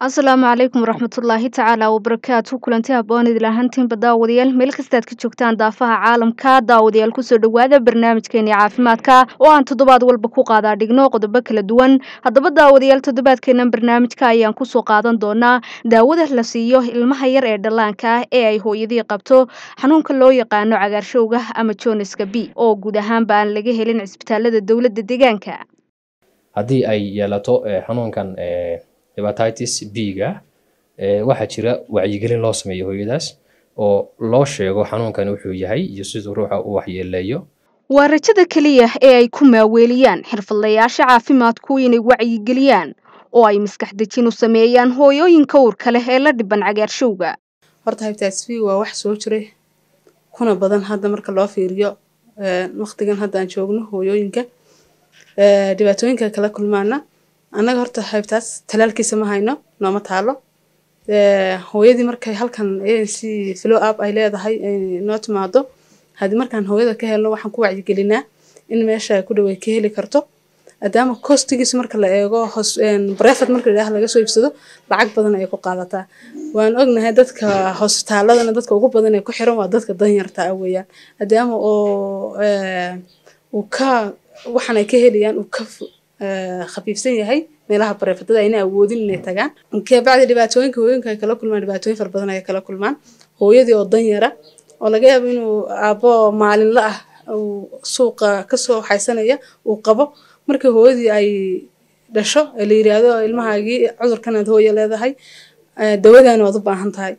asalaamu calaykum waraxmatullaahi tacaala wabarakaatu kulanti haboon idil ahaantiinba daawadayaal meel kastaad ka joogtaan daafaha caalamka daawadayaal kusoo dhowaada barnaamijkeeni caafimaadka oo aan toddobaad walba ku qaadaa dhigno qodobo kala duwan haddaba daawadayaal toddobaadkeenan barnaamijka ayaan kusoo qaadan doonaa daawada la siiyo ilmaha yar ee dhallaanka ah ee ay hooyadii qabto xanuunka loo yaqaano cagaarshowga ama joniska b oo guud ahaanba aan laga helin cisbitaalada dowladda deegaanka haddii ay yeelato xanuunkan hepatitis b-ga waxaa jira wacyigelin loo sameeyo hooyadaas oo loo sheego xanuunkan wuxuu yahay iyo siduu ruuxa u waxyeeleeyo waa rajada keliya ee ay ku maaweeliyaan xirfadlayaasha caafimaadku inay wacyigeliyaan oo ay maskax dejin u sameeyaan hooyooyinka uurka leh ee la dhiban cagaarshowga horta hepatitis b waa wax soo jiray kuna badan hadda marka loo fiiriyo waqtigan hadda aan joogno hooyooyinka dhibaatooyinka kala kulmaana annaga horta hepatitis talaalkiisa ma hayno nooma taalo hooyadii markay halkan anc flow up ay leedahay noo timaado haddii markaan hooyada ka helno waxaan ku wacyigelinaa in meesha ku dhow ay ka heli karto maadaama kostigiisa marka la eego brefet marka la laga soo iibsado lacag badan ay ku qaadataa waan ognahay dadka hosbitaaladana dadka ugu badan ee ku xiran waa dadka danyarta ah weeyaan maadaama oo uu ka waxaan ay ka helayaan uu ka khafiifsan yahay meelaha bareefadada ayna awoodin inay tagaan kabacdi dhibaatooyinka hooyinka ay kala kulmaan dhibaatooyin fara badan ay kala kulmaan hooyadii oo danyara oo laga yaabo inuu aabbo maalinla ah uu suuqa kasoo xaysanaya uu qabo markii hooyadii ay dhasho ee la yiraahdo ilmahaagii cudurkanaad hooya leedahay dawadaan waad u baahan tahay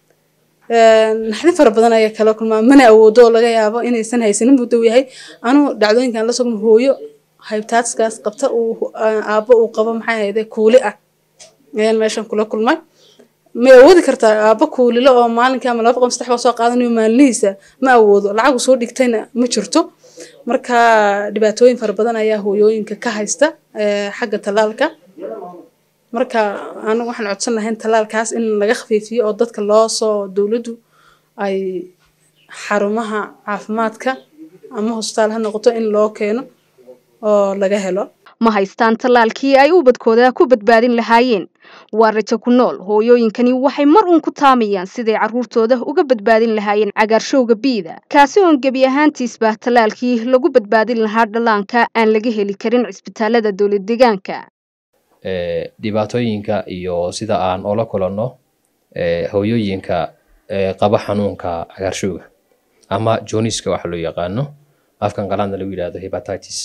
naxdin fara badan ayaa kala kulmaa mana awoodo oo laga yaabo inaysan haysanin buu dow yahay anuu dhacdooyinkan la sugno hooyo hybtatiskaas qabta uu aabbo uu qabo maxay hayde kuuli ah ayaan meeshan kula kulmay ma awoodi kartaa aabbo kuulilo oo maalinkii ama laba boqol saddex baa soo qaadanayo maalinihiisa ma awoodo lacagu soo dhigtayna ma jirto marka dhibaatooyin fara badan ayaa hooyooyinka ka haysta xagga tallaalka marka anigu waxaan codsan lahayn tallaalkaas in laga khafiifiyo oo dadka loo soo dowladdu ay xarumaha caafimaadka ama hosbitaal ha noqoto in loo keeno oo laga helo ma haystaan tallaalkii ay ubadkooda ku badbaadin lahaayeen waa rajo ku nool hooyooyinkani waxay mar uun ku taamayaan siday carruurtooda uga badbaadin lahaayeen cagaarshowga biida kaasi oon gebi ahaantiisba tallaalkii lagu badbaadin lahaa dhallaanka aan laga heli karin cisbitaalada dowlad deegaanka dhibaatooyinka iyo sida aan ola kulanno hooyooyinka qaba xanuunka cagaarshowga ama joniska waxa loo yaqaano afkan qalaadna lagu yidhahdo hepatitis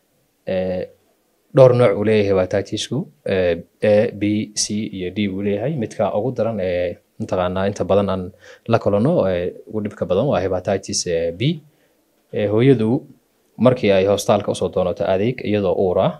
dhowr nooc uu leeyahay hepatitisku a b c iyo d buu leeyahay midka ugu daran ee mataqaanaa inta badan aan la kulanno ugu dhibka badan waa hepatitis b hooyadu markii ay hostaalka usoo doonato adeeg iyadoo uur ah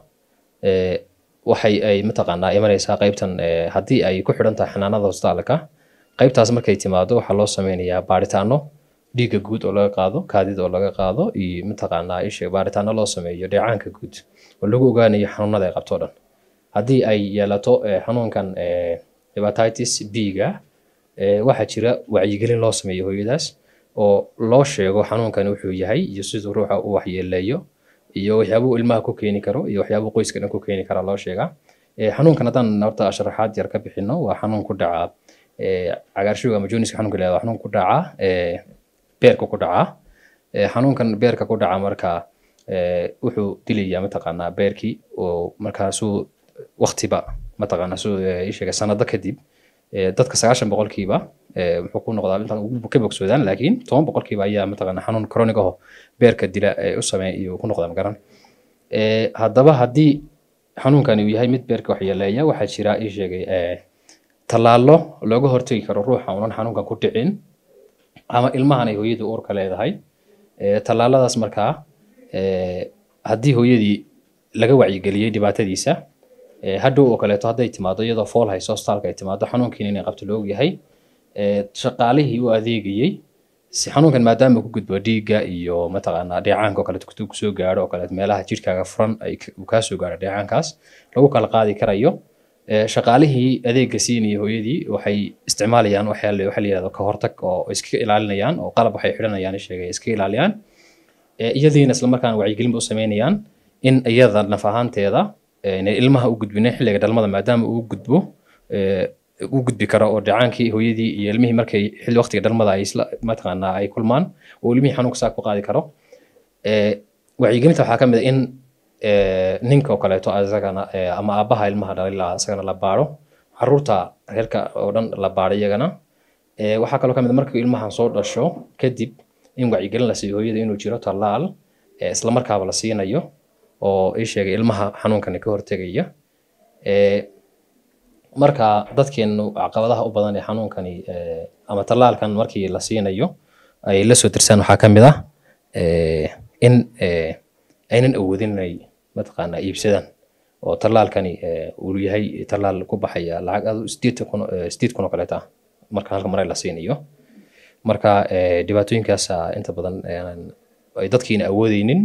waxay ay mataqaanaa imanaysaa qaybtan haddii ay ku xidhan tahay xanaanada hostaalka qaybtaas markay timaado waxaa loo sameynayaa baaritaano dhiigga guud oo laga qaado kaadida oo laga qaado iyo mataqaanaa isha baaritaano loo sameeyo dheecaanka guud oo lagu ogaanayo xanuunada ay qabto dhan haddii ay yeelato xanuunkan hepatitis b-ga waxaa jira wacyigelin loo sameeyo hooyadaas oo loo sheego xanuunkan wuxuu yahay iyo siduu ruuxa u waxyeeleeyo iyo waxyaabuu ilmaha ku keeni karo iyo waxyaabuu qoyska dhan ku keeni kara loo sheegaa xanuunkan haddaan horta sharaxaad yar ka bixino waa xanuun ku dhaca cagaarshowga ama joniska xanuunka la yahdo xanuun ku dhaca beerka ku dhaca xanuunkan beerka ku dhaca marka wuxuu dilayaa mataqaanaa beerkii oo markaasuu waktiba mataqaanaa suu isheega sanado kadib dadka sagaashan boqolkiiba wuxuu ku noqdaa intaan ka bogsoodaan laakiin toban boqolkiiba ayaa mataqaanaa xanuun chronic aho beerka dila u sameeya iyo ku noqdaa magaran haddaba haddii xanuunkani uu yahay mid beerka waxyeeleeya waxaa jira ii sheegay tallaallo looga hortegi karo ruuxa unan xanuunkan ku dhicin ama ilmahan ay hooyadii uurka leedahay tallaaladaas markaa haddii hooyadii laga wacyigeliyey dhibaatadiisa hadhow oo kaleeto hadday timaado iyadoo fool hayso hostaalka ay timaado xanuunkiina inay qabto la ogyahay shaqaalihii u adeegayey si xanuunkan maadaama ku gudbo dhiigga iyo mataqaanaa dheecaanka oo kaleeto kutuu kusoo gaaro oo kaleeto meelaha jidhkaaga furan ay uu kaa soo gaaro dheecaankaas lagu kala qaadi karayo shaqaalihii adeegga siinaya hooyadii waxay isticmaalayaan waxa la yihahdo ka hortag oo iskaga ilaalinayaan oo qalab waxay xidhanayaan sheegay iskaga ilaaliyaan iyadiina islamarkaana wacyigelin u sameynayaan in iyada naf ahaanteeda inay ilmaha u gudbinin xilliga dhalmada maadaama uu gudbo u gudbi karo oo dhacaankii hooyadii iyo ilmihii markay xilli waqtiga dhalmada ay isla mataqaanaa ay kulmaan oo ilmihii xanuunka saa ku qaadi karo wacyigelinta waxaa ka mid a in ninka oo kaleeto isagana ama aabbaha ilmaha dhalay lahaa isagana la baaro caruurta reerka oo dhan la baaro iyagana waxaa kaloo ka mid a markii ilmahan soo dhasho kadib in wacyigelin la siiyo hooyada inuu jiro tallaal isla markaaba la siinayo oo ii sheegay ilmaha xanuunkani ka hortegaya marka dadkeenu caqabadaha u badan ee xanuunkani ama tallaalkan markii la siinayo ay la soo dirsaan waxaa ka mid ah in aynan awoodin inay mataqaanaa iibsadaan oo tallaalkani uu yahay tallaal ku baxaya lacag adu sideed kun sideed kun oo kaleeta ah marka halka mare la siinayo marka dhibaatooyinkaasa inta badan ay dadkiina awoodeynin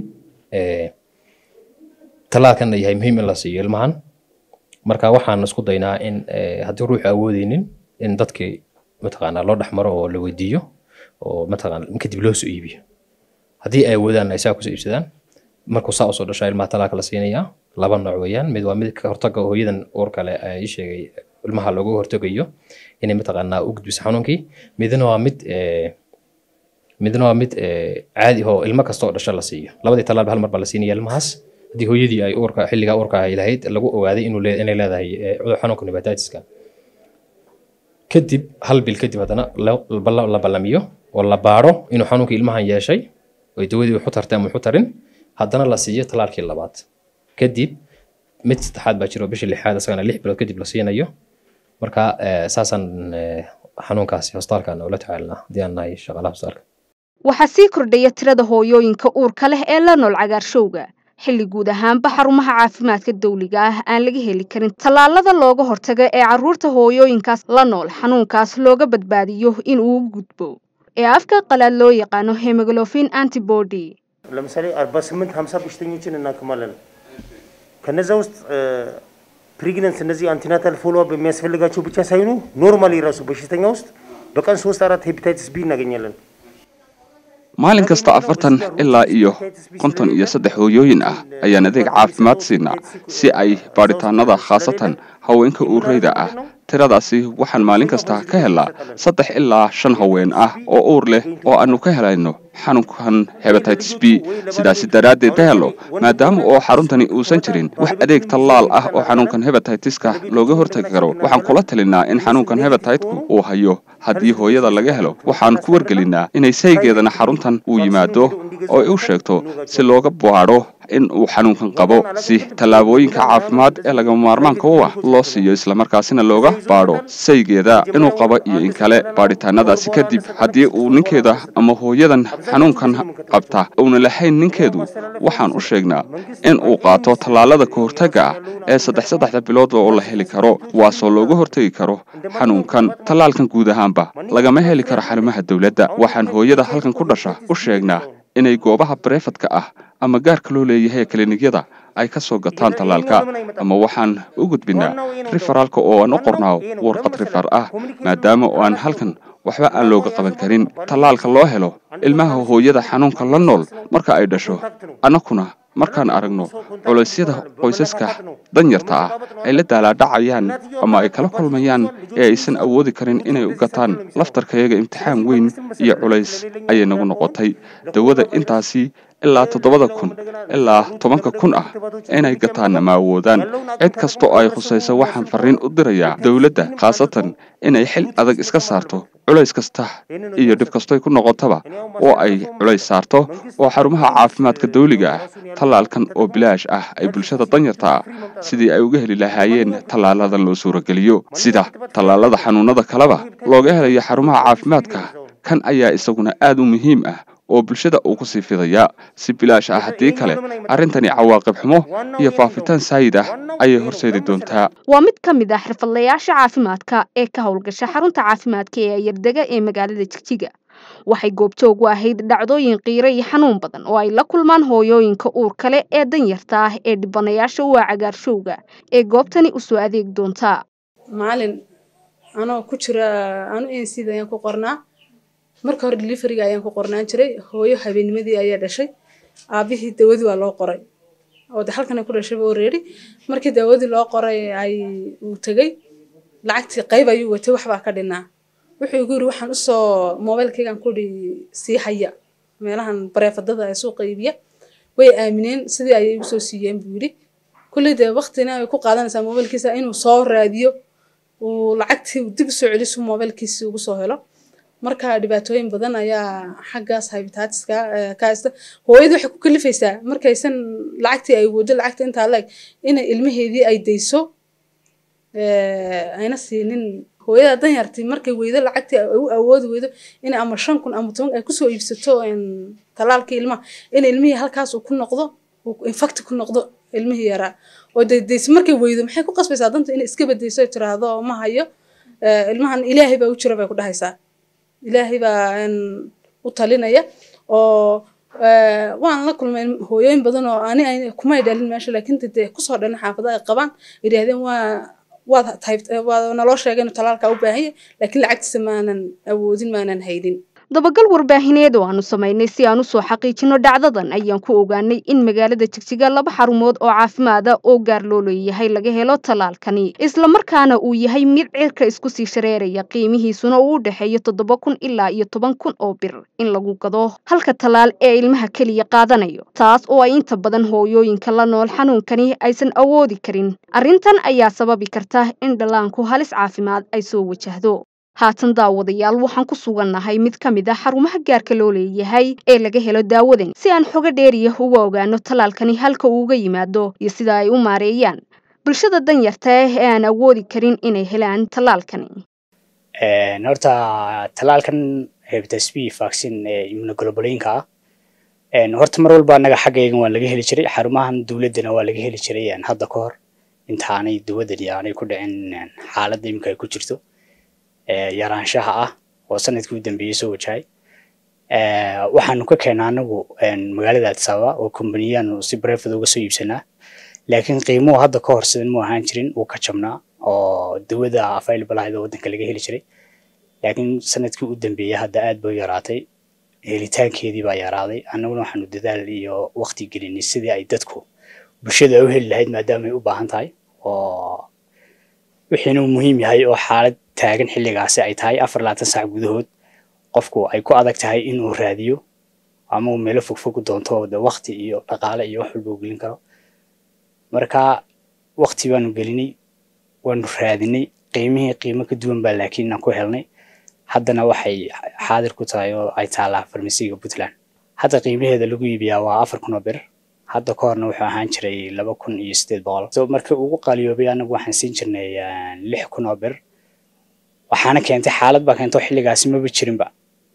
tallaalkanna yahay muhiim in la siiyo ilmahan marka waxaan isku daynaa in haddii ruuxu awoodeynin in dadkii mataqaanaa loo dhexmaro oo la weydiiyo oo mataqaana kadib loo soo iibiyo haddii ay awoodaan ay saa kusoo iibsadaan markuu saa usoo dhashaa ilmaha talaalka la siinayaa laba nooc weeyaan mid waa mid ka hortaga hooyadan uur kale ii sheegay ilmaha looga hortagayo inay mataqaanaa u gudbiso xanuunkii midna waa mid midna waa mid caadi oo ilmo kasta oo dhasho la siiyo labadii talaalba hal mar baa la siinaya ilmahaas haddii hooyadii ay uurka xilligaa uurka ay lahayd lagu ogaaday inuu inay leedahay cudur xanuunka hepatitiska kadib hal bil kadib haddana la ballamiyo oo la baaro inuu xanuunkii ilmahan yeeshay oy dawadii waxu tartay ama waxu tarin haddana la siiyo talaalkii labaad kadib mid saddexaad baa jiro bishii lixaad isagana lix bilood kadib la siinayo marka saasaan xanuunkaasi hostaalkan ula tacaalnaa haddii aan nahay shaqaalaha hostaalka waxaa sii kordhaya tirada hooyooyinka uurka leh ee la nool cagaarshowga xilli guud ahaanba xarumaha caafimaadka dawliga ah aan laga heli karin tallaalada looga hortaga ee carruurta hooyooyinkaas la nool xanuunkaas looga badbaadiyo in uu gudbo ee afka qalaad loo yaqaano hemoglofin antibody ለምሳሌ አርባ ስምንት ሀምሳ በሽተኞችን እናክማለን። ከነዛ ውስጥ ፕሪግነንስ እነዚህ አንቲናታል ፎሎ አፕ የሚያስፈልጋቸው ብቻ ሳይሆኑ ኖርማሊ የራሱ በሽተኛ ውስጥ በቀን ሶስት አራት ሄፓታይትስ ቢ እናገኛለን። maalin kasta afartan ilaa iyo konton iyo saddex hooyooyin ah ayaan adeeg caafimaad siinaa si ay baadhitaanada khaasatan haweenka uureyda ah tiradaasi waxaan maalin kasta ka helnaa saddex ilaa shan haween ah oo uur leh oo aanu ka helayno xanuunkan hebatitis b sidaasi daraaddeed ka helo maadaama oo xaruntani uusan jirin wax adeeg tallaal ah oo xanuunkan hebataitiska looga hortagi karo waxaan kula talinaa in xanuunkan hebataitku uu hayo haddii hooyada laga helo waxaan ku wargelinaa inay saygeedana xaruntan uu yimaado oo ay u sheegto si looga baadho in uu xanuunkan qabo si tallaabooyinka caafimaad ee lagama maarmaanka u ah loo siiyo islamarkaasina looga baadho saygeeda inuu qabo iyo in kale baadhitaanadaasi kadib haddii uu ninkeeda ama hooyadan xanuunkan qabta uuna lahayn ninkeedu waxaan u sheegnaa in uu qaato tallaalada ka hortagga ah ee saddex saddexda bilood oo la heli karo waasoo looga hortegi karo xanuunkan tallaalkan guud ahaanba lagama heli karo xarumaha dowladda waxaan hooyada halkan ku dhasha u sheegnaa inay goobaha barefadka ah ama gaarka loo leeyahay kiliinyada ay ka soo gataan tallaalka ama waxaan u gudbinaa riferaalka oo aan u qornaa warqad rifar ah maadaama oo aan halkan waxba aan looga qaban karin tallaalka loo helo ilmaha hooyada xanuunka la nool marka ay dhasho annakuna markaan aragno culaysyada qoysaska danyarta ah ay la daalaadhacayaan ama ay kala kulmayaan ee aysan awoodi karin inay u gataan laftarkayaga imtixaan weyn iyo culays ayay nagu noqotay dawada intaasi ilaa toddobada kun ilaa tobanka kun ah inay gataanna ma awoodaan cid kasta oo ay khusayso waxaan farriin u dirayaa dowladda khaasatan inay xil adag iska saarto culays kasta iyo dhib kastoy ku noqotaba oo ay culays saarto oo xarumaha caafimaadka dawliga ah tallaalkan oo bilaash ah ay bulshada danyarta ah sidii ay uga heli lahaayeen tallaalada loo suurageliyo sida tallaalada xanuunada kaleba looga helayo xarumaha caafimaadka kan ayaa isaguna aad u muhiim ah oo bulshada uu ku sii fidayaa si bilaash ah haddii kale arrintani cawaaqib xumo iyo faafitaan saayid ah ayay horseedi doontaa waa mid ka mid ah xirfadlayaasha caafimaadka ee ka howlgasha xarunta caafimaadka ee ayardega ee magaalada jigjiga waxay goobjoog u ahayd dhacdooyin qiiro iyo xanuun badan oo ay la kulmaan hooyooyinka uur kale ee danyarta ah ee dhibanayaasha u ah cagaarshowga ee goobtani usoo adeeg doontaa maalin anoo ku jira anu ncd ayaan ku qornaa marka hore deliveriga ayaan ku qornaan jiray hooyo habeenimadii ayaa dhashay aabihii dawadii waa loo qoray oo de halkan ay ku dhashayba already markii dawadii loo qoray ay uu tegey lacagtii qayb ayuu watay waxbaa ka dhinaa wuxuu igu yiri waxaan usoo mobilkaygan kudhi sii haya meelahan bareefadada ee suuqa iibiya way aamineen sidii ayay usoo siiyeen buu yidhi kulley dee waktina ay ku qaadanaysaa mobilkiisa inuu soo raadiyo uu lacagtii dib usoo celisu mobilkiisi ugu soo helo marka dhibaatooyin badan ayaa xaggaas habitaatiska ka haysta hooyadii waxay ku kalifaysaa markaysan lacagtii ay wado lacagta intaa la eg inay ilmaheedii ay dayso ayna siinin hooyada danyartii markay weydo lacagtii ay u awoodi weydo inay ama shan kun ama toban ay kusoo iibsato talaalkii ilmaha in ilmihii halkaas uu ku noqdo infacti ku noqdo ilmihii yaraa oo daydaysa markay weydo maxay ku qasbaysaa danta inay iska badayso ay tiraahdo ma hayo ilmahan ilaahay baa u jira bay ku dhahaysaa ilaahay baa u talinaya oo waan la kulmay hooyooyin badan oo ani kumay dhalin meesha laakiin dee kusoo dhalin xaafada ay qabaan yidhaahdeen waa waad waad naloo sheegay inuu talaalka u baahan yahay laakiin lacagtiisa maanan awoodin maanan haynin dabagal warbaahineed oo aanu samaynay si aan usoo xaqiijino dhacdadan ayaan ku ogaanay in magaalada jigjiga laba xarumood oo caafimaada oo gaar loo leeyahay laga helo tallaalkani islamarkaana uu yahay mid cirka isku sii shareeraya qiimihiisuna uu u dhexeeyo toddoba kun ilaa iyo toban kun oo bir in lagu gado halka tallaal ee ilmaha keliya qaadanayo taas oo ay inta badan hooyooyinka la nool xanuunkani aysan awoodi karin arrintan ayaa sababi karta in dhallaanku halis caafimaad ay soo wajahdo haatan daawadayaal waxaan ku sugannahay mid ka mid ah xarumaha gaarka loo leeyahay ee laga helo daawadan si aan xogo dheeriya uga ogaano tallaalkani halka uu uga yimaado iyo sida ay u maareeyaan bulshada danyarta ah ee aan awoodi karin inay helaan tallaalkani horta tallaalkan hepatitis b vaccine ee immunoglobulin-ka ah horta mar walba annaga xaggaygan waa laga heli jiray xarumahan dowladdana waa laga heli jiray hadda ka hor intaanay dawadani aanay ku dhicin xaaladda imika ay ku jirto yaraanshaha ah oo sanadkii u dambeeyey soo wajahay waxaanu ka keennaa anagu magaalada addis ababa oo kombaniyaanu si brefad uga soo iibsanaa laakiin qiimuhu hadda ka hor sidan mu ahaan jirin wuu ka jabnaa oo dawada available ahayd oo waddanka laga heli jiray laakiin sanadkii u dambeeyey hadda aad bay u yaraatay helitaankeedii baa yaraaday annaguna waxaanu dadaal iyo waqti gelinay sidii ay dadku bulshada u heli lahayd maadaama ay u baahan tahay oo wixiina uu muhiim yahay oo xaalad taagan xilligaasi ay tahay afar labaatan saac gudahood qofku ay ku adag tahay inuu raadiyo ama uu meelo fogfog doonto de waqti iyo dhaqaale iyo wax walba uu gelin karo marka waqti baanu gelinay waanu raadinay qiimihii qiimo ka duwan baa laakiin aan ku helnay haddana waxay xaadir ku tahay oo ay taallaa farmasiga puntland hadda qiimaheeda lagu iibiyaa waa afar kun oo bir hadda ka horna wuxuu ahaan jiray laba kun iyo sideed boqol so markii ugu qaaliyoobay anagu waxaan siin jirnay lix kun oo bir waxaana keentay xaalad baa keento xilligaasi maba jirinba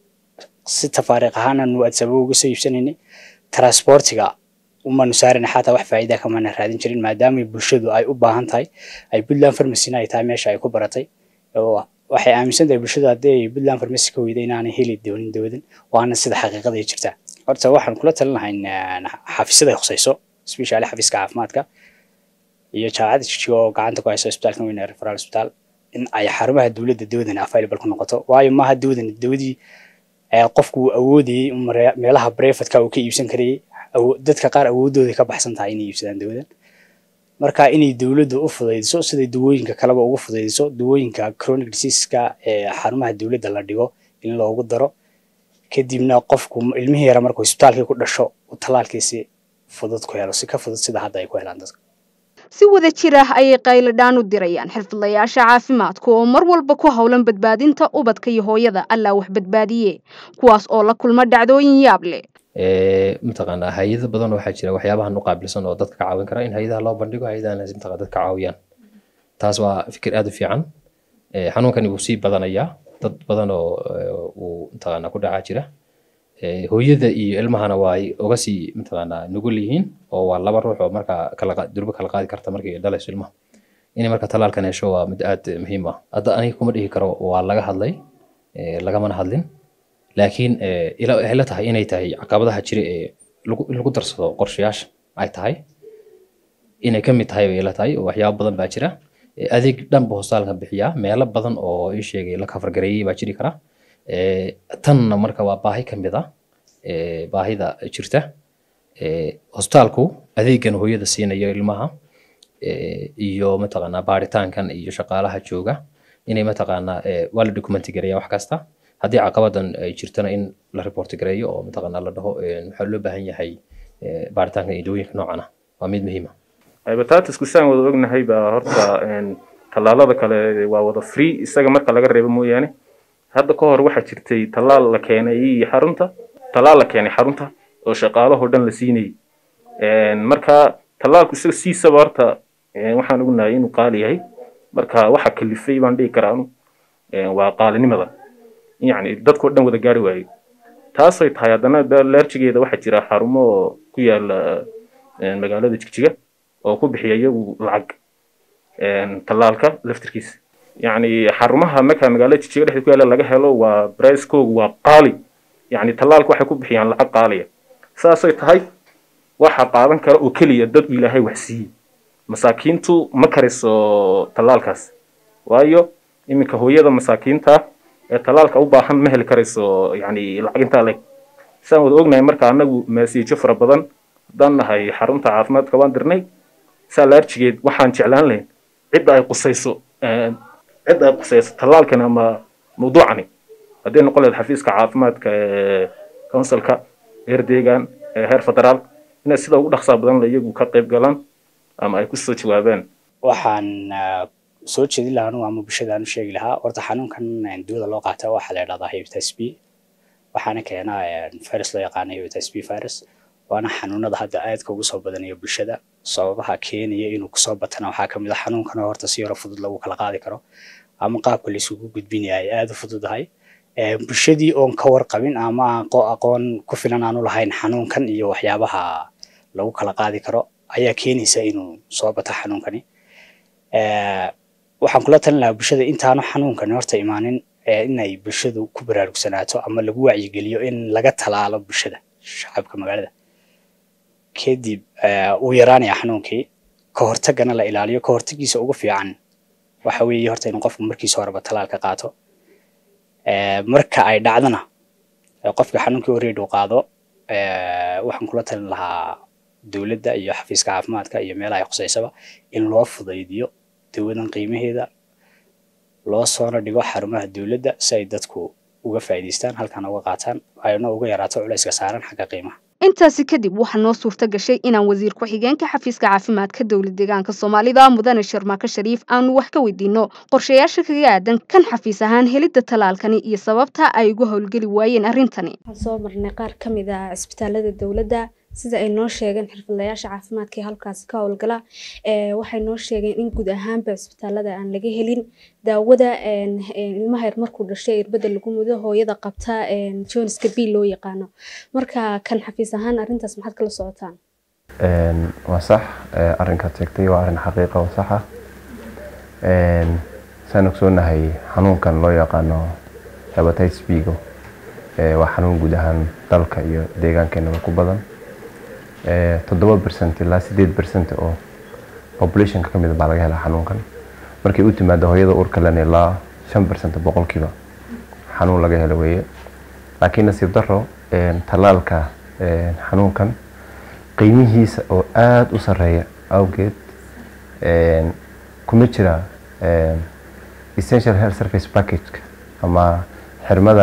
si tafaariiq ahaan aanu adsaba uga soo iibsanaynay transportiga umanu saarayna xataa wax faa'iida kamana raadin jirin maadaama bulshadu ay u baahan tahay ay puntland farmacina ay tahay meesha ay ku baratay waxay aaminsan tahay bulshadu haddii ay puntland farmacy ka weyda inaanay heli doonin dawadan waana sida xaqiiqada ay jirtaa horta waxaan kula talin lahay xafiisyada ay khusayso especially xafiiska caafimaadka iyo jaamacadda jijiga oo gacanta ku haysa isbitaalkan weyn ee referal hospital in ay xarumaha dowladda dawadan available ku noqoto waayo maaha dawadan dawadii qofku uu awoodayey meelaha brefatka uu ka iibsan karayay dadka qaar awoodooda ka baxsan tahay inay iibsadaan dawadan marka inay dowladda u fudaydiso siday dawooyinka kaleba ugu fudaydiso dawooyinka chronic diseaseska ee xarumaha dowladda la dhigo in loogu daro kadibna qofku ilmihii yara markuu isbitaalkii ku dhasho uu tallaalkiisi fudud ku helo si ka fudud sida hadda ay ku helaan dadka si wada jir ah ayay qayladhaan u dirayaan xirfadlayaasha caafimaadka oo mar walba ku howlan badbaadinta ubadka iyo hooyada allaa wax badbaadiye kuwaas oo la kulma dhacdooyin yaab leh mataqaanaa hay-ado badan waxaa jira waxyaabahan u qaabilsan oo dadka ka caawin kara in hay-adaha loo bandhigo hay-adahan mataqaa dadka caawiyaan taas waa fikir aad u fiican xanuunkani wuu sii badanayaa dad badan oo uu mataqaanaa ku dhacaa jira hooyada iyo ilmahana waa ay uga sii mataqaanaa nugul yihiin oo waa laba ruux oo markaa kala durbo kala qaadi karta markay dhalayso ilmaha inay marka talaalkan hesho waa mid aad muhiim ah hadda aniga kuma dhihi karo waa laga hadlay lagamana hadlin laakiin waxay la tahay inay tahay caqabadaha jira ee in lagu darsado qorshayaasha ay tahay inay ka mid tahay bay la tahay waxyaabo badan baa jira adeeg dhanba hostaalka bixiyaa meelo badan oo ii sheegay la kafargareeyey baa jiri kara tanna marka waa baahi ka mid ah baahida jirta hostaalku adeegan hooyada siinayo ilmaha iyo mataqaanaa baaritaankan iyo shaqaalaha jooga inay mataqaanaa eh, waa la documenti gareeya wax kasta haddii caqabadan ay jirtana in la report gareeyo oo mataqaanaa la dhaho eh, waxaa loo baahan yahay eh, baaritaanka iyo dawooyinka noocan ah waa mid muhiim ah hepatitisku saan wada ognahay baa horta een, tallaalada kale waa wada free isaga marka laga reebo mooyaane hadda ka hor waxaa jirtay tallaal la keenay xarunta tallaal la keenay xarunta oo shaqaalahoo dhan la siinayay Een, marka tallaalku isaga siisaba horta een, waxaan ognahay inuu qaali yahay marka waxa kalifay baan dhihi karaa anu een, waa qaalinimada yacni dadkoo dhan wada gaari waayey taasay tahay haddana da- leerjigeeda waxaa jira xarumo ku yaala een, magaalada jigjiga oo ku bixiya iyagu lacag een, tallaalka laftirkiisa yacni xarumaha marka magaalada jijjiga dhexdeeda ku yaala laga helo waa bricekoogu waa qaali yacni tallaalka waxay ku bixiyaan lacag qaaliya saasay tahay waxa qaadan kara oo keliya dad uu ilaahay wax siiyey masaakiintu ma kariso tallaalkaas waayo iminka hooyada masaakiinta ee tallaalka u baahan ma heli karayso yacni lacag intaa leg saan wada ognahay marka anagu maasiijo fara badan haddaan nahay xarunta caafimaadka waan dirnay saa laarjigeed waxaan jeclaan lahayn cidda ay qusayso een, cidda ay qusayso tallaalkan ama mawduucani hadday noqon lahayd xafiiska caafimaadka ee counsilka heer deegaan ee heer federaal inay sida ugu dhaqsaa badan la iyagu ka qayb galaan ama ay kusoo jawaabaan waxaan ah, soo jeedin lahaa anugu ama bulshada aan u sheegi lahaa horta xanuunkan eh, duwada loo qaata waxaa la yidhahdaa hepatitis b waxaana keenaa eh, virus loo yaqaano hepatitis b virus waana xanuunada hadda aadka ugu soo badanaya bulshada sababaha keenaya inuu kusoo batana waxaa kamid ah xanuunkan oo horta si yaro fudud lagu kala qaadi karo ama qaabka la isugu gudbinaya ay aada u fududahay Eh, bulshadii oon ka warqabin ama aan qo- aqoon ku filan aanu lahayn xanuunkan iyo waxyaabaha lagu kala qaadi karo ayaa keenaysa inuu soo bato xanuunkani Eh, waxaan kula talin lahaa bulshada intaanu xanuunkani horta imaanin eh, inay bulshadu ku baraarugsanaato ama lagu wacyigeliyo in laga talaalo bulshada shacabka magaalada kadib eh, uu yaraanaya xanuunkii ka hortagana la ilaaliyo ka hortagiisa ugu fiican waxa weeye horta inuu qofku markiisa horeba talaalka qaato Eh, marka ay dhacdana ee qofka xanuunkii already uu qaado eh, waxaan kula talin lahaa dowladda iyo xafiiska caafimaadka iyo meelaha ay khuseysaba in loo fudaydiyo dawadan qiimaheeda loo soona dhigo xarumaha dowladda si ay dadku uga faa'iidaystaan halkana uga qaataan ayna uga yaraato culayska saaran xagga qiimaha intaasi kadib waxaa noo suurta gashay inaan wasiir ku-xigeenka xafiiska caafimaadka dowlad deegaanka soomaalida mudane sharmaako shariif aanu wax ka weydiino qorshayaasha kaga aadan kan xafiis ahaan helidda talaalkani iyo sababta ay ugu howlgeli waayeen arrintani waxaan soo marnay qaar ka mid ah cisbitaalada dowladda sida ay noo sheegeen xirfadlayaasha caafimaadka ee halkaasi ka howlgala ee waxay noo sheegeen in guud ahaanba cisbitaalada aan laga helin daawada een, een, ilmaha yar markuu dhashay irbada lagu mudo hooyada qabta een, joneska b loo yaqaano marka kan xafiis ahaan arrintaas maxaad kala socotaan Een, waa sax ee, arrinkaad sheegtay waa arrin xaqiiqa oo sax ah Een, saan ogsoonahay xanuunkan loo yaqaano hepatitis b-ga ee, waa xanuun guud ahaan dalka iyo deegaankeenaba ku badan Ee, toddoba percent ilaa sideed percent oo populationka ka mid baa laga helaa xanuunkan markay u timaado hooyada uurka len ilaa shan percent boqolkiiba xanuun laga helo weeye laakiin nasiib daro een, tallaalka een, xanuunkan qiimihiisa oo aada u sareeya awgeed een, kuma jira een, essential health service package ama xirmada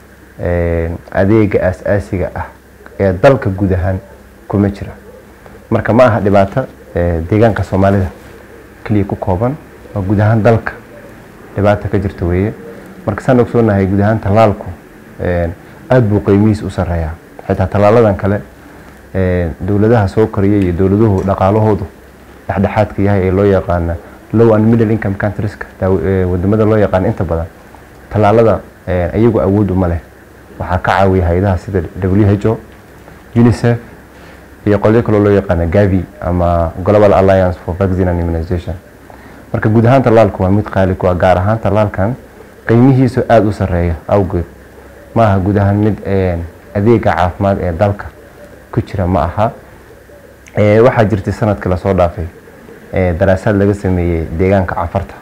een, adeega aas-aasiga ah ee dalka guud ahaan kuma jira marka ma aha dhibaato ee, deegaanka soomaalida keliya ku kooban oo guud ahaan dalka dhibaata ka jirta weeye marka saan ogsoonahay guud ahaan tallaalku een, aad buu qiimihiisa u sareeyaa xitaa tallaaladan kale een, dowladaha soo koraya iyo dowladuhu dhaqaalahoodu dhexdhexaadka yahay ee loo yaqaana low and middle income countrieska daaw- ee, wadamada loo yaqaano inta badan tallaalada een, iyagu awood uma leh waxaa ka caawiya hay-adaha sida who unicef iyo qolyo kaloo loo yaqaana gavi ama global alliance for vaccine and immunization marka guud ahaan tallaalku waa mid qaali ku ah gaar ahaan tallaalkan qiimihiisu aada u sareeya awgeed ma aha guud ahaan mid een, adeega caafimaad ee dalka ku jira ma aha Ee, waxaa jirtay sanadkii lasoo dhaafay ee, daraasaad laga sameeyey deegaanka cafarta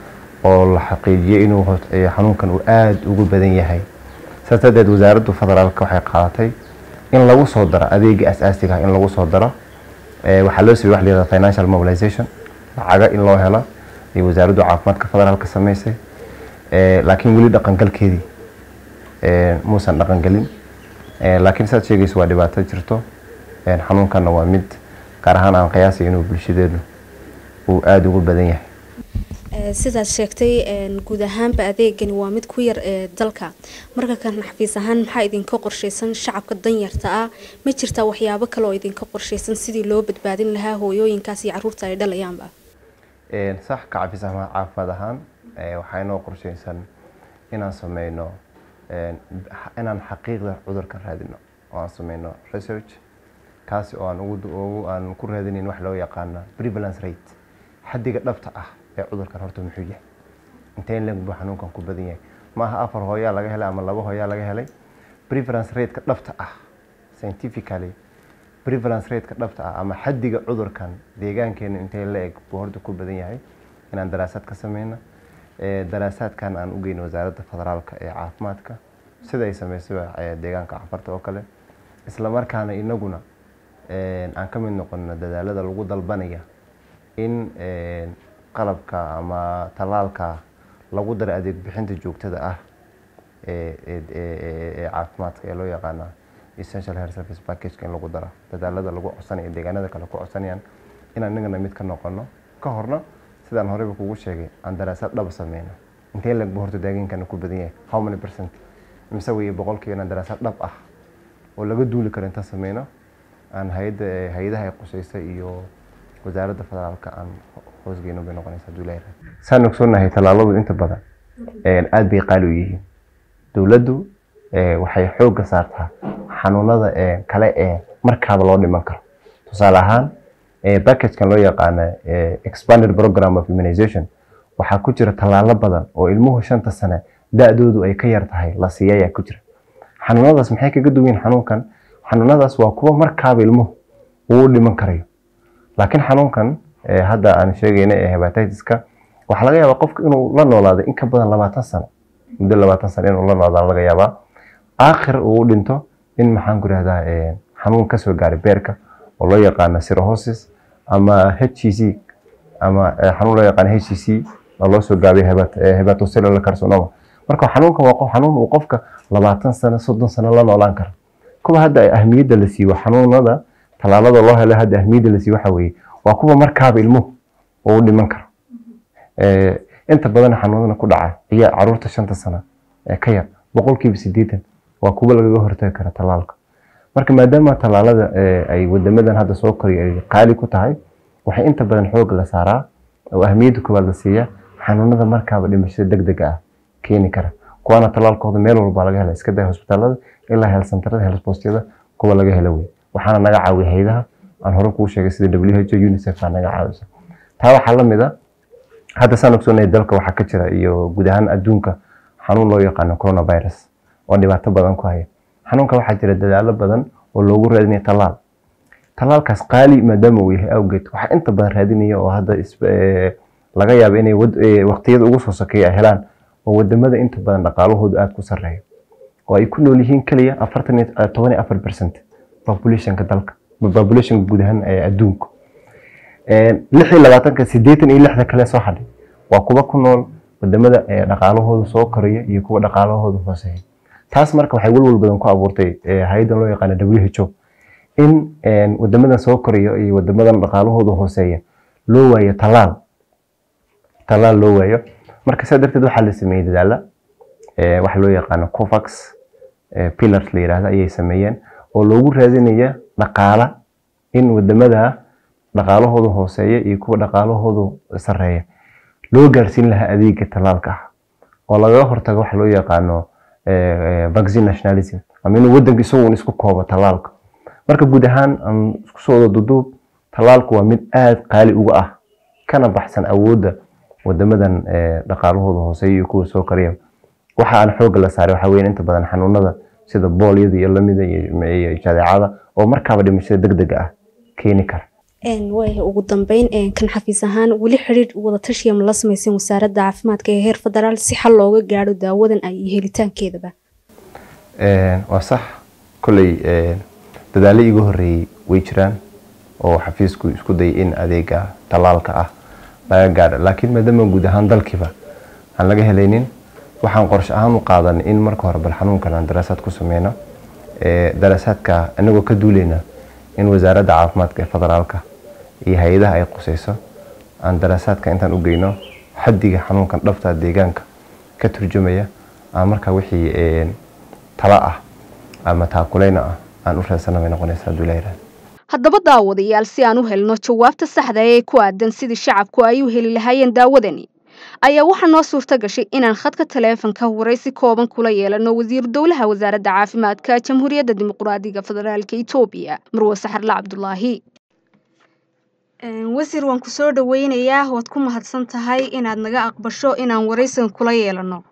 oo la xaqiijiyey inuu hos- ee, xanuunkan uu aada ugu badan yahay saas darteed wasaaraddu federaalka waxay qaadatay in lagu soo daro adeega asaasiga ah in lagu soo daro Ee, waxaa loo sameeyey wax la yihahdo financial mobilization lacaga in loo helo iyo wasaaraddu caafimaadka federaalka samaysay Eh, laakiin weli dhaqangalkeedii eh, muusan dhaqangelin Eh, laakiin saad sheegayso waa dhibaato jirto Eh, xanuunkanna waa mid gaar ahaan aan qiyaasay inuu bulshadeedu uu aada ugu badan yahay Ee, sidaad sheegtay een, guud ahaanba adeegani waa mid ku yar ee dalka marka kan xafiis ahaan maxaa idinka qorshaysan shacabka danyarta ah ma jirtaa waxyaabo kale oo idinka qorshaysan sidii loo badbaadin lahaa hooyooyinkaas iyo caruurta ay dhalayaanba Een, sax ka cafis ama caafimaad ahaan ee, waxaa inoo qorshaysan inaan sameyno een, xa- inaan xaqiiqda cudurka raadino oo aan sameyno research kaasi oo aan ugu du- ugu aan ku raadinayn wax loo yaqaano prevalence rate xaddiga dhabta ah ee cudurkan horta muxuu yahay intee in leeg buu xanuunkan ku badan yahay ma aha afar hooyaa laga helay ama laba hooyaa laga helay prevalence rate-ka dhabta ah scientifically prevalence rate-ka dhabta ah ama xaddiga cudurkan deegaankeena intee la eg buu horta ku badan yahay inaan daraasaad ka sameyno Ee, daraasaadkan aan u geyno wasaaradda federaalka ee caafimaadka sida ay sameysaba ee, deegaanka cafarta oo kale isla markaana inaguna een, aan ka mid noqono dadaalada lagu dalbanaya in een, qalabka ama tallaalka lagu daro adeeg bixinta joogtada ah ee ee- ee- ee- ee caafimaadka ee loo yaqaana essential health service package in lagu daro dadaalada lagu codsanayo deegaanada kale ku codsanayaan inaan inagana mid ka noqono ka horna sidaan horeyba kugu sheegay aan daraasaad dhaba sameyno intee lag buu horta deegaankana ku badan yahay how many percent mise weye boqolkiiba inaan daraasaad dhab ah oo laga duuli karo intaan sameyno aan hayadda hay-adaha ay qusaysa iyo wasaaradda federaalka aan hoosgeyno bay noqonaysa hadduu ilaahay raaco. saan ogsoonahay tallaaladu inta badan een, aad bay qaali u yihiin dowladdu eh, waxay xoogga saartaa xanuunada eh, kale ee markaaba loo dhiman karo tusaale ahaan eh, packagekan loo yaqaano eh, expanded program of immunization waxaa ku jira tallaalo badan oo ilmuhu shanta sane da-doodu ay ka yar tahay la siiya ayaa ku jira xanuunadaas maxay kaga duwan yihiin xanuunkan xanuunadaas waa kuwa markaaba ilmuhu uu u dhiman karayo laakiin xanuunkan eh, hadda aan sheegayna ee hepatitiska waxaa laga yaabaa qofka inuu la noolaado in ka badan labaatan sano muddo labaatan sano inuu la noolaado laga yaabaa aakhir uu u dhinto in maxaan ku rahdaa xanuun kasoo gaaray beerka oo loo yaqaano cirrhosis ama HCC ama eh, xanuun loo yaqaano HCC oo loo soo gaabay hebat- eh, hepatocellular carcinoma marka xanuunkan waa qof- xanuun uu qofka labaatan sano soddon sano la noolaan karo kuwa hadda ahmiyadda la siiyo xanuunada tallaalada loo helo hadda ahmiyadda la siiyo waxa weeye waa kuwa markaaba ilmuhu uu u dhiman karo Eh, inta badan xanuunada ku dhaca ciyaa caruurta shanta sano ee ka yar boqolkiiba sideetan waa kuwa lagaga hortagi kara tallaalka marka maadaama tallaalada eh, ay wadamadan hadda soo koriyo ay qaali ku tahay waxay inta badan xoog la saaraa oo ahmiyadda koowaad la siiya xanuunada markaaba dhimashada degdega ah keeni kara kuwaana tallaalkooda meel walba laga hela iska day hosbitaalada ilaa heelsantarada heelsboostyada kuwa laga hela wey waxaana naga caawiya hayadaha aan hore kuu sheegay sida WHO UNICEF aa naga caawisa taa waxaa la mid a hadda saan ogsoonahay dalka waxaa ka jira iyo guud ahaan adduunka xanuun loo yaqaano coronavirus oo dhibaato badan ku haya xanuunka waxaa jira dadaalo badan oo loogu raadinayo tallaal tallaalkaas qaali maadaama uu yahay awgeed waxaa inta badan raadinaya oo hadda is- eh, laga yaabo inay wad- eh, waqtiyada ugu soo sokeeya ay helaan oo wadamada inta badan dhaqaalahoodu aada ku sarreeyo oo ay ku nool yihiin keliya afartan iyo eh, toban iyo afar percent populationka dalka populationka guud ahaan ee adduunka lix iyo labaatanka sideetan iyo lixda kale soo hadhay waa kuwa ku nool wadamada ee dhaqaalahooda soo koraya iyo kuwa dhaqaalahooda hooseeya taas marka waxay walwal badan ku abuurtay eh, hay-adan loo yaqaano WHO in een, wadamadan soo koraya iyo wadamadan dhaqaalahooda hooseeya loo waayo tallaal tallaal loo waayo marka saa darteed waxaa la sameeyey dadaala eh, waxa loo yaqaano covax eh, pillars la yidhaahdo ayay sameeyeen oo loogu raadinaya dhaqaala in wadamada dhaqaalahooda hooseeya iyo kuwa dhaqaalahoodu sarreeya loo gaarsiin lahaa adeega tallaalka ah oo lagaga hortago waxa loo yaqaano eh, eh, vaccine nationalism ama inuu wadanka isagu isku koobo tallaalka marka guud ahaan aan isku soo wada duduub tallaalku waa mid aada qaali uga ah kana baxsan awoodda wadamadan eh, dhaqaalahooda hooseeya iyo kuwa soo koraya waxa aan xoogga la saaray waxaa weeye inta badan xanuunada sida boolyada iyo lamida iyo iyo jadeecada oo markaaba dhimashada degdega ah keeni kara Een, waaya ugu dambeyn een, kan xafiis ahaan weli xiriir wada tashiya ma la sameyseen wasaaradda caafimaadka ee heer federaal si xal looga gaadho daawadan ay iyo helitaankeedaba Een, waa sax kolley een, dadaalo iiga horreeyey way jiraan oo xafiisku isku dayay in adeega tallaalka ah laga gaadho laakiin maadaama guud ahaan dalkiiba aan laga helaynin waxaan qorshe ahaan u qaadanay in marka hore bal xanuunkan aan daraasaad ku sameyno daraasaadka anagoo ka duuleyna in wasaaradda caafimaadka ee federaalka iyo hay-adaha ay quseyso aan daraasaadka intaan u geyno xaddiga xanuunkan dhabta deegaanka ka turjumaya aan markaa wixii tala ah ama taakuleyna ah aan u raadsanna bay noqonaysa hadduu ilaha yihahdo haddaba daawadayaal si aan u helno jawaabta saxda ee ku aadan sidii shacabku ay u heli lahaayeen daawadani ayaa waxaa noo suurta gashay inaan khadka taleefanka waraysi kooban kula yeelano wasiiru dowlaha wasaaradda caafimaadka jamhuuriyadda dimuqraadiga federaalka etoobiya marwe saxarla cabdulaahi wasiir waan ku soo dhaweynayaa waad ku mahadsan tahay inaad naga aqbasho inaan waraysigan kula yeelano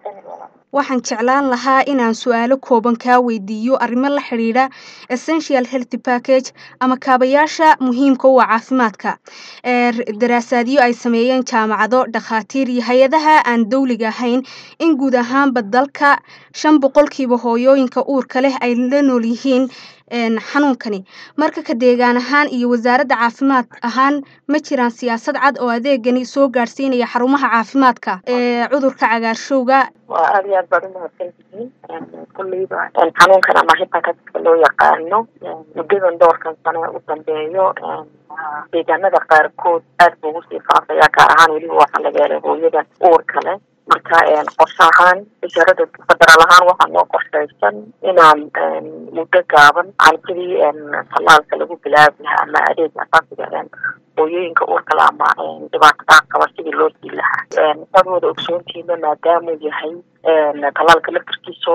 waxaan jeclaan lahaa inaan su-aalo kooban kaa weydiiyo arrimo la xidhiidha essential health package ama kaabayaasha muhiimka u ah caafimaadka daraasaadyo ay sameeyeen jaamacado dhakhaatiir iyo hay-adaha aan dowliga ahayn in guud ahaanba dalka shan boqolkiiba hooyooyinka uurka leh ay la nool yihiin xanuunkani marka ka deegaan ahaan iyo wasaaradda caafimaad ahaan ma jiraan siyaasad cad oo adeegani soo gaadhsiinaya xarumaha caafimaadka ee cudurka cagaarshowga waa aada iyo aad baad umahadsan tihiin kulleyba xanuunkan ama hepatiska loo yaqaano muddadan dhowrkan sano u dambeeyo deegaanada qaarkood aad buu ugu sii faafaya gaar ahaan weliba waxaa laga helay hooyada uurka leh marka qorshe ahaan wasaaradda federaal ahaan waxaa noo qorshaysan inaan muddo gaaban aan sidii tallaalka lagu bilaabi lahaa ama adeega asaasiga hooyooyinka uurkale ama dhibaatada qaba sidii loo sii lahaa saad wada ogsoontiina maadaamuu yahay tallaalka laftarkiiso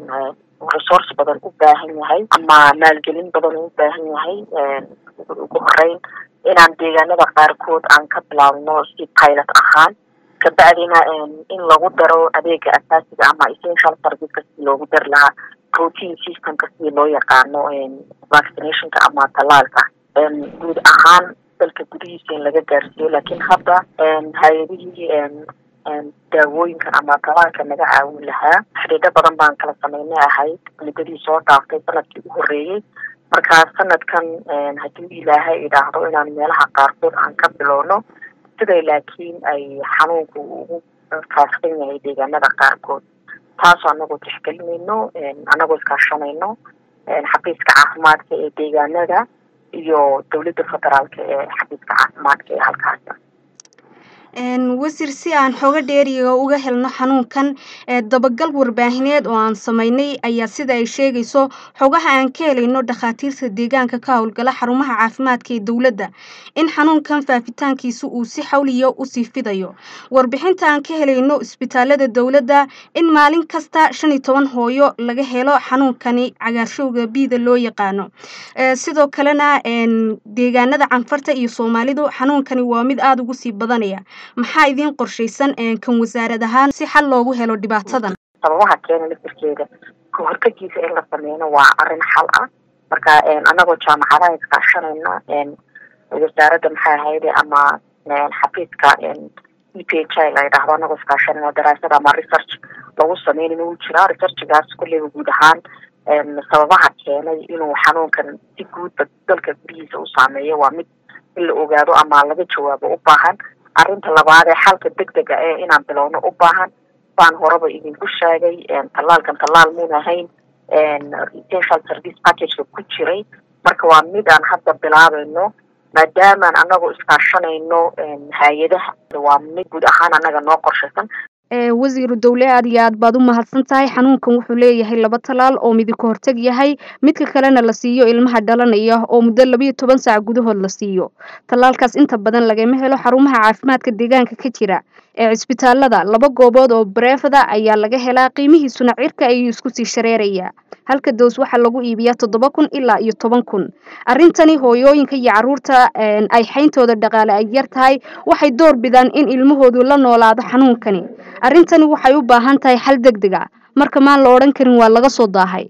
resource badan u baahan yahay ama maalgelin badan u baahan yahay ugu horeyn inaan deegaanada qaarkood aan ka bilaabno si pilot ahaan kabacdina in lagu daro adeega asaasiga ama essential serviceka sidii loogu dari lahaa protein systemka sidii loo yaqaano vaccinationka ama tallaalka guud ahaan dalka gudihiisa in laga gaarsiiyo laakiin hadda hay-adihii daawooyinkan ama tallaalka naga caawin lahaa xidhiidho badan baan kala sameynay ahayd muddadii soo dhaaftay sanadkii u horreeyey markaa sanadkan haddii ilaahay idhaahdo inaan meelaha qaarkood aan ka bilowno siday laakiin ay xanuunku ugu faafsan yahay deegaanada qaarkood taasoo anagoo tixgelinayno anagoo iskaashanayno xafiiska caafimaadka ee deegaanada iyo dowladda federaalka ee xafiiska caafimaadka ee halkaasi wasiir si aan xooga dheeriga uga helno xanuunkan dabagal warbaahineed oo aan samaynay ayaa sida ay sheegayso xogaha aan ka helayno dhakhaatiirta deegaanka ka howlgala xarumaha caafimaadka ee dowladda in xanuunkan faafitaankiisa uu si xawliya usii fidayo warbixinta aan ka helayno isbitaalada dowladda in maalin kasta shan iyo toban hooyo laga helo xanuunkani cagaarshowga biida loo yaqaano sidoo kalena deegaanada canfarta iyo soomaalidu xanuunkani waa mid aada ugu sii badanaya maxaa idiin qorshaysan kan wasaarad ahaan si xal loogu helo dhibaatadan sababaha keena laftirkeeda ka hortagiisa in la sameyno waa arrin xal ah marka anagoo jaamacadaha iskaashanayna wasaaradda maxay ahayde ama xafiiska e p h i la yidhaahdo anagoo iskaashanayna daraasad ama research lagu sameynin uu jiraa researchgaas kulleyba guud ahaan sababaha keenay inuu xanuunkan si guudba dalka gudihiisa u saameeyo waa mid in la ogaado ama laga jawaabo u baahan arrinta labaad ee xalka degdega ee inaan bilowno u baahan baan horeba idinku sheegay tallaalkan tallaal muun ahayn essential service packageka ku jiray marka waa mid aan hadda bilaabayno maadaamaan anagoo iskaashanayno hay-adaha waa mid guud ahaan annaga noo qorshaysan wasiiru dowle aad iyo aad baad u mahadsan tahay xanuunkan wuxuu leeyahay laba talaal oo midi ka hortag yahay midka kalena la siiyo ilmaha dhalanaya oo muddo labayo toban saac gudahood la siiyo tallaalkaas inta badan lagama helo xarumaha caafimaadka deegaanka ka jira ee cisbitaalada laba goobood oo bareefada ayaa laga helaa qiimihiisuna cirka ayuu isku sii shareerayaa halka doos waxaa lagu iibiyaa toddoba kun ilaa iyo toban kun arrintani hooyooyinka iyo caruurta ay xayntooda dhaqaale ay yar tahay waxay door bidaan in ilmahoodu la noolaado xanuunkani arrintani waxay u baahan tahay xal deg deg a marka maan la odhan karin waa laga soo daahay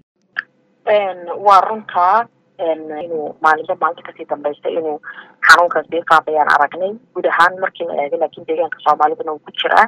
waa runtaa inuu maalinba maalinta kasii dambaysta inuu xanuunkan sii faafayaan aragnay guud ahaan markii la eegay laakiin deegaanka soomaalidana uu ku jiraa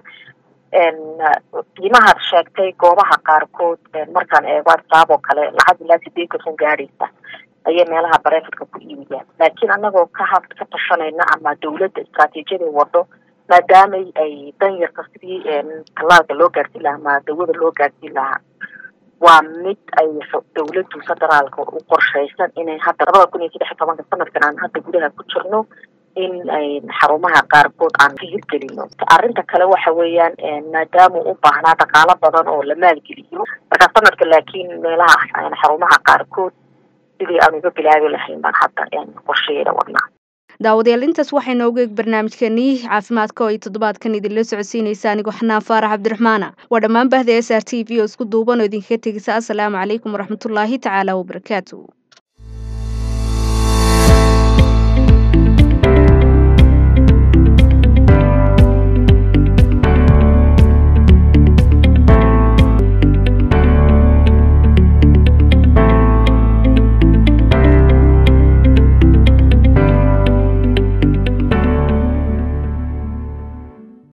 qiimahaad sheegtay goobaha qaarkood markaan eego adsaab oo kale lacag ilaa sideetan kun gaadhaysa ayay meelaha bareefadka ku iibiyaan laakiin anagoo ka ha ka tashanayna ama dawladda istraatiijiyada wado maadaamay ay danyarta sidii tallaalka loo gaarsiin lahaa ama dawada loo gaarsiin lahaa waa mid ay dowladdu federaalka u qorshaysan inay hadda labada kun iyo saddex iyo tobanka sanadkan aan hadda gudaha ku jirno in ay xarumaha qaarkood aan ka hirgelino arrinta kale waxa weeyaan maadaama u baahnaa dhaqaalo badan oo la maalgeliyo marka sanadka laakiin meelaha xarumaha qaarkood sidii aan uga bilaabi lahayn baan hadda qorshayeeda wadnaa daawadayaal intaas waxay noogu eeg barnaamijkeenii caafimaadka oo ay toddobaadkan idinla socodsiinaysa anigoo xanaan faarax cabdiraxmaana waa dhammaan bahda s r t v oo isku duuban oo idinkaga tegisa assalaamu calaykum waraxmatullaahi tacaala wabarakaatu